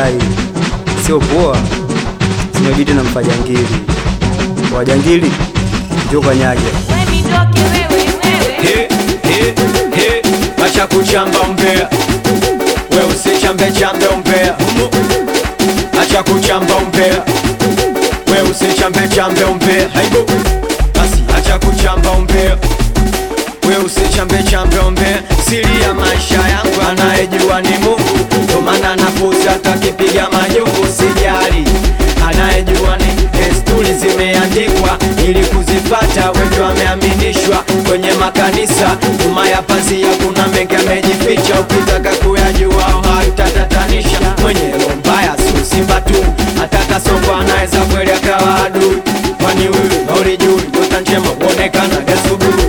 dai sio poa, simebidi na mfajangili wajangili njo kanyage We mitoke wewe, wewe. He, he, he, acha kuchamba umbea, we usichambe chambe umbea, acha kuchamba umbea, we usichambe chambe umbea, haibo basi, acha kuchamba umbea, we usichambe chambe umbea. Siri ya maisha yangu anayejua ni Mungu, ndo maana nafuzi hata kipiga majungu sijali, anayejua ni desturi zimeandikwa ili kuzifata, wengi wameaminishwa kwenye makanisa, nyuma ya pazia kuna mengi amejificha, ukitaka kuyajua haitatatanisha. Mwenye roho mbaya sio simba tu, hata kasongo anaweza kweli akawa adui, kwani huyu haulijui nyota njema huonekana asubuhi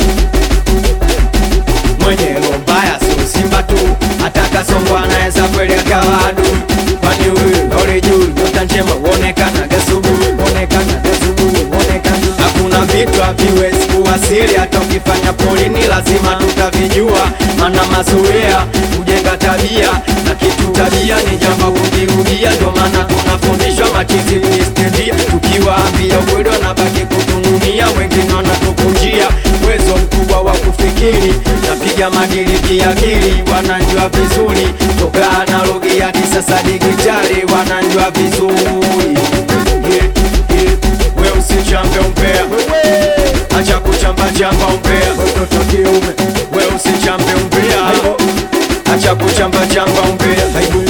mwenye roho mbaya sio simba tu, hata kasongo anaweza kweli akawa adui, kwani huyu haulijui nyota njema huonekana asubuhi, huonekana asubuhi, huonekana. Hakuna vitu haviwezi kuwa siri, hata ukifanya polini lazima tutavijua, maana mazoea kujenga tabia na kitu tabia ni jambo kujirudia, ndio maana tunafundishwa machizi kuistendia, tukiwaambia ukweli wanabaki kutununia, wengine wanatukunjia uwezo mkubwa wa kufikiri, napiga madili kiakili, wanajua vizuri toka analogi hadi sasa digitali, wanajua vizuri yeah, yeah. We usichambe umbea, acha kuchamba chamba umbea, mtoto kiume. We usichambe umbea, acha kuchamba chamba umbea,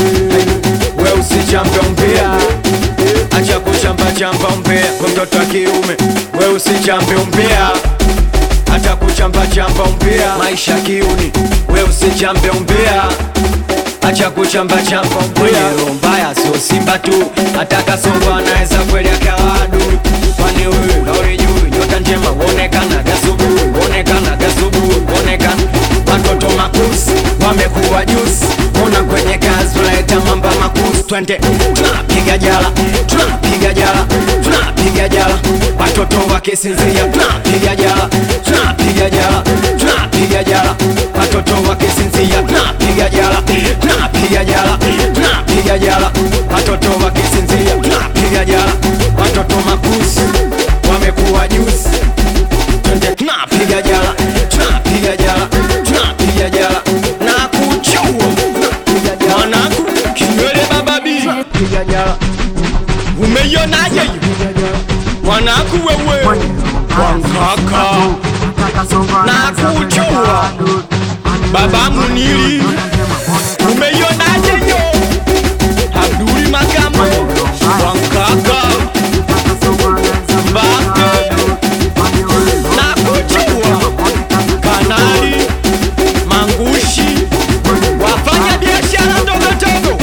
we usichambe umbea, acha kuchamba chamba umbea, mtoto kiume. We usichambe umbea hata kuchamba chamba umbea, maisha kiuni, we usichambe umbea, acha kuchamba chamba umbea. Roho mbaya sio simba tu, hata kasongo anaweza kweli akawa adui, kwani huyu haulijui nyota njema huonekana gasubuhi, huonekana gasubuhi, huonekana watoto makusi wamekuwa juzi, ona kwenye kazi tunaleta mamba makusi, twende tunapiga jala, tunapiga jala, tunapiga jala, watoto wakisinzia tunapiga jala, tunapiga jala, tunapiga jala, watoto wakisinzia tunapiga jala, tunapiga jala, tunapiga jala, watoto wakisinzia tunapiga jala, watoto makusi wamekuwa juzi twende tunapiga jala, tunapiga jala, tunapiga jala na kuchua mwanangu kinywele baba bi piga jala umeionaje hiyo mwanangu wewe wankaka na kuchua baba munili umeionaje hiyo Abduli Makamo wankaka mbake na kuchua kanali mangushi wafanya biashara ndogo ndogo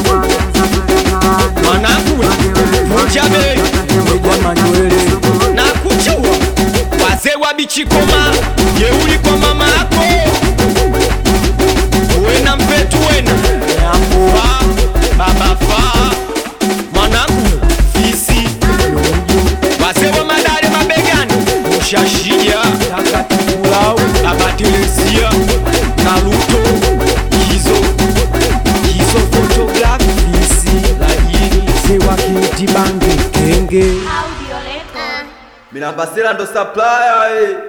mwanangu mujabe manywele na kuchua wazee wa bichikoma jeuli kwa mama yako wena mpetu wena fa baba fa mwanangu fisi wazee wa madare mabegani mushashia takatifulau baba Teresia Naruto Kizo Kizo photograph fisi laini sewa kiti bange kenge Audio record. Minambasela ndo supplier eh.